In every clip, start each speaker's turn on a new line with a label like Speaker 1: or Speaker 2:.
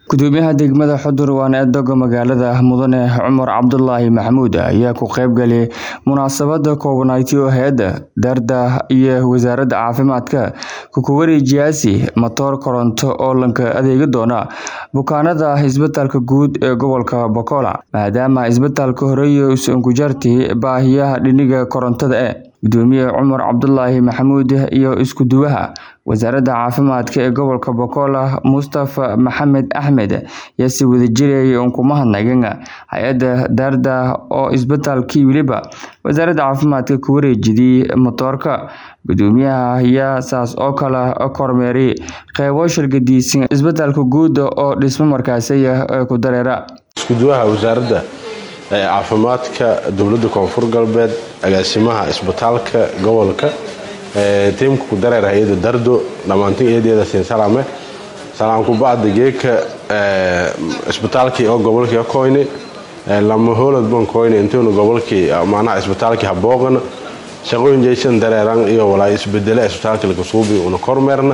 Speaker 1: gudoomiyaha degmada xudur waana eedoga magaalada mudane cumar cabdulaahi maxamuud ayaa ku qeybgalay munaasabada koobanayti oo hay-adda daarda iyo wasaaradda caafimaadka kukuwareejiyaasi matoor koronto oo lanka adeegi doona bukaanada isbitaalka guud ee gobolka bokola maadaama isbitaalka horeeye usan ku jartay baahiyaha dhiniga korontada e gudoomiye cumar cabdulaahi maxamuud iyo isku-duwaha wasaaradda caafimaadka ee gobolka bokola mustafa maxamed axmed ayaa si wadajirayay uun kuma hadnagin hay-adda daarda oo isbitaalkii weliba wasaaradda caafimaadka ku wareejiyay matoorka gudoomiyaha ayaa saas oo kale kormeeray qeybo shirgadiisan isbitaalka guud oo dhismo markaasiya ku dareera
Speaker 2: iskuduwaha wasaaradda caafimaadka dowladda koonfur galbeed agaasimaha isbitaalka gobolka tiimka ku dareer hay-ada dardo dhammaantin eedeeda siin salame salaamku bacda geeka isbitaalkii oo gobolkii koyne lama hoolad ban koyne intuuna gobolkii macnaha isbitaalkii habooqana shaqooyin jaysan dareeran iyo walaa isbedele isbitaalka lakasuubi una kormeerna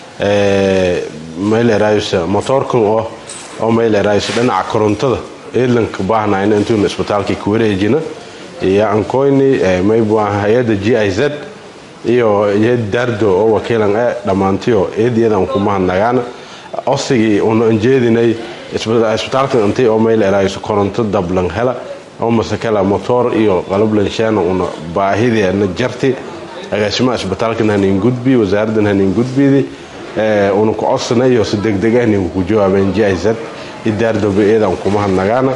Speaker 2: mayleraysa motoorkan oo oo mayleraysa dhinaca korontada eedlanka baahnayna intuuna isbitaalkii ku wareejina iyo ankoyni maybuah hay-ada g i z iyo yad dardo oo wakiilan e dhammaantiyo eediyadan kumahadnagaana osigii una anjeedinay isbitaalka intii oo maylerayso koronto dablan hela oo masakala motoor iyo qalablanshaana una baahideena jarti agaasimaha isbitaalkan hanin gudbi wasaaraddan hanin gudbidi una ku codsana iyo si degdeg ahnin ku jawaabeen g i z idaardoba eedan kumahadnagaana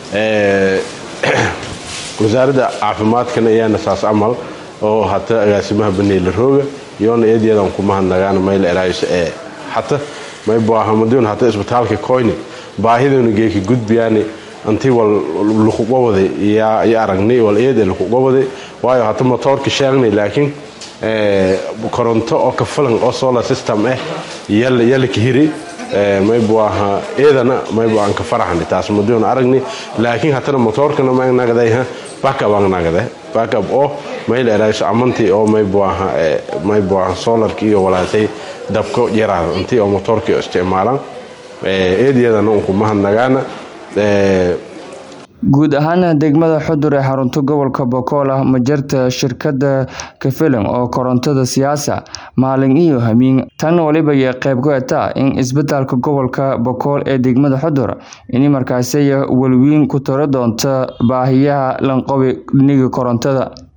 Speaker 2: wasaaradda caafimaadkana iyaana saas amal oo hata agaasimaha baneela rooga iyoona eedyadan kumahadnagaana maylerayso ee hata maybuahamadun hata isbitaalka koyni baahiduna geeki gudbiyaani antii wal lukuqawaday iyo aragnay wal eede lukuqawaday waayo hata motoorka sheegnay laakiin koronto oo ka filan oo solar system ah yala ka hiri maybuaha eedana maybu aan ka faraxni taas maduun aragni laakiin hatana motoorkana magnagday backup aan nagade backup oo maylerayso amantii oo maybuaha maybuaha solarki iyo walaasay dabko yaraada intii oo motoorkii isticmaalaan eediyadana un kumahadnagaana
Speaker 1: guud ahaan degmada xudur ee xarunta gobolka bokola ma jirta shirkada kafilan oo korontada siyaasa maalin iyo hamiin tan waliba iyo qeyb ku etaa in isbitaalka gobolka bokool ee degmada xudur ini markaasiya welwiin ku taro doonta baahiyaha lanqobi dhiniga korontada